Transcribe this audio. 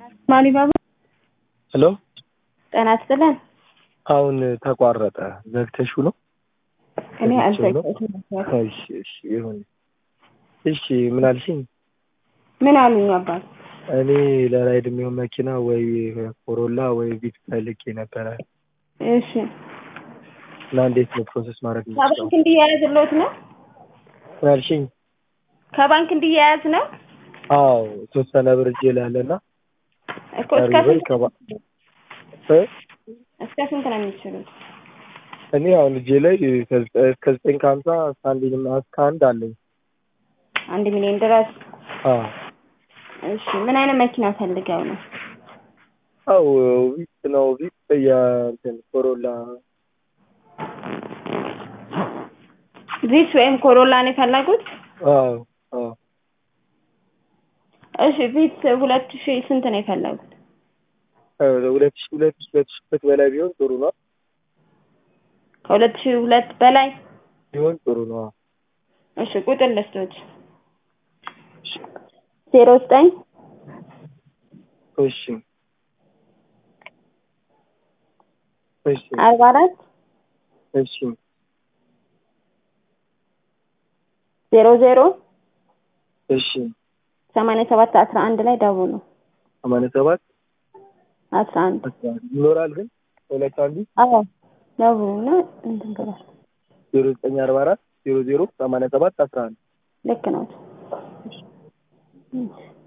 ማሊባባ ሄሎ ጤና ይስጥልን። አሁን ተቋረጠ። ዘግተሽው ነው? እኔ ዘግቼው ነው? አልዘጋሁትም ነበር። እሺ እሺ ይሁን። እሺ ምን አልሽኝ? ምን አሉኝ አባት? እኔ ለራይድ የሚሆን መኪና ወይ ኮሮላ ወይ ቪት ፈልጌ ነበረ እሺ እና እንዴት ነው ፕሮሰስ ማድረግ የምችለው? ከባንክ እንዲያያዝልዎት ነው? ምን አልሽኝ? ከባንክ እንዲያያዝ ነው አዎ የተወሰነ ብር እጄ ላይ አለና እኮ እስከ ቀሪ ብር ስንት ከባ እ? እስከ ስንት ነው የሚችሉት? እኔ አሁን እጄ ላይ ከዘ- እስከ ዘጠኝ ከሀምሳ እስከ አንድ እስከ አንድ አለኝ። አንድ ሚሊዮን ድረስ። አዎ እሺ ምን አይነት መኪና ፈልገው ነው? አው ቪት ነው ቪት የእንትን ኮሮላ ቪትስ ወይም ኮሮላ ነው የፈለጉት? አዎ አዎ እሺ ቪትስ ሁለት ሺህ ስንት ነው የፈለጉት? ሁለት ሺህ ሁለት ሺህ ሁለት ሺህ ሁለት በላይ ቢሆን ጥሩ ነው ከሁለት ሺህ ሁለት በላይ ቢሆን ጥሩ ነው። እሺ ቁጥር ልስቶች ዜሮ ዘጠኝ እሺ እሺ አርባ አራት እሺ ዜሮ ዜሮ እሺ ሰማንያ ሰባት አስራ አንድ ላይ ደውሉ። ሰማንያ ሰባት አስራ አንድ አስራ አንድ ይኖራል ግን ሁለት አንዱ አዎ ደውሉና እንትን ብሏል። ዜሮ ዘጠኝ አርባ አራት ዜሮ ዜሮ ሰማንያ ሰባት አስራ አንድ ልክ ነው።